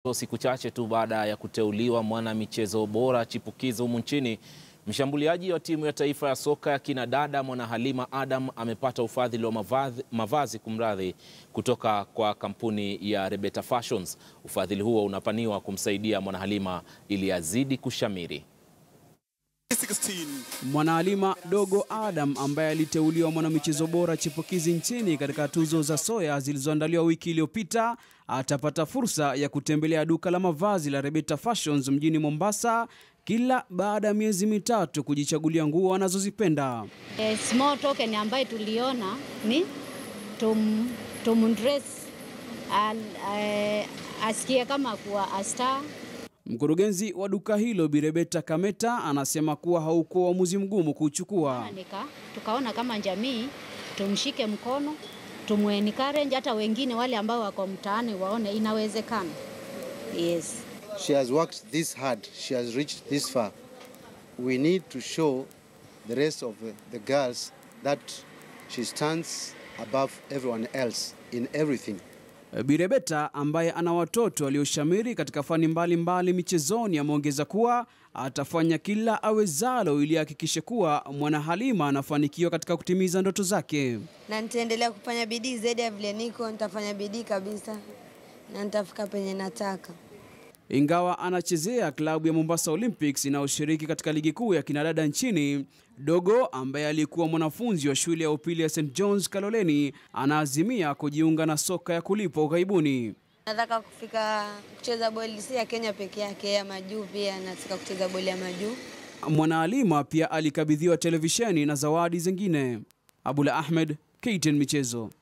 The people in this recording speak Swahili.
Siku chache tu baada ya kuteuliwa mwana michezo bora chipukizi humu nchini, mshambuliaji wa timu ya taifa ya soka ya kinadada Mwana Halima Adam amepata ufadhili wa mavazi, mavazi kumradhi, kutoka kwa kampuni ya Rebeta Fashions. Ufadhili huo unapaniwa kumsaidia Mwana Halima ili azidi kushamiri. Mwanahalima Dogo Adam ambaye aliteuliwa mwanamichezo bora chipukizi nchini katika tuzo za Soya zilizoandaliwa wiki iliyopita atapata fursa ya kutembelea duka la mavazi la Rebeta Fashions mjini Mombasa kila baada ya miezi mitatu kujichagulia nguo anazozipenda. A small token ambayo tuliona ni tum, tumdress uh, asikie kama kuwa a star Mkurugenzi wa duka hilo Bi Rebeta Kameta anasema kuwa haukuwa uamuzi mgumu kuuchukua. nika tukaona kama jamii tumshike mkono tumwencourage hata wengine wale ambao wako mtaani waone inawezekana. Yes. She has worked this hard. She has reached this far. We need to show the rest of the girls that she stands above everyone else in everything. Bi Rebeta ambaye ana watoto walioshamiri katika fani mbalimbali mbali michezoni ameongeza kuwa atafanya kila awezalo ili ahakikishe kuwa Mwana Halima anafanikiwa katika kutimiza ndoto zake. na nitaendelea kufanya bidii zaidi ya vile niko, nitafanya bidii kabisa na nitafika penye nataka. Ingawa anachezea klabu ya Mombasa Olympics inayoshiriki katika ligi kuu ya kinadada nchini, Dogo ambaye alikuwa mwanafunzi wa shule ya upili ya St John's Kaloleni anaazimia kujiunga na soka ya kulipwa ughaibuni. Nataka kufika kucheza boli si ya Kenya peke yake, ya majuu pia nataka kucheza boli ya majuu. Mwanahalima pia alikabidhiwa televisheni na zawadi zingine. Abula Ahmed, KTN Michezo.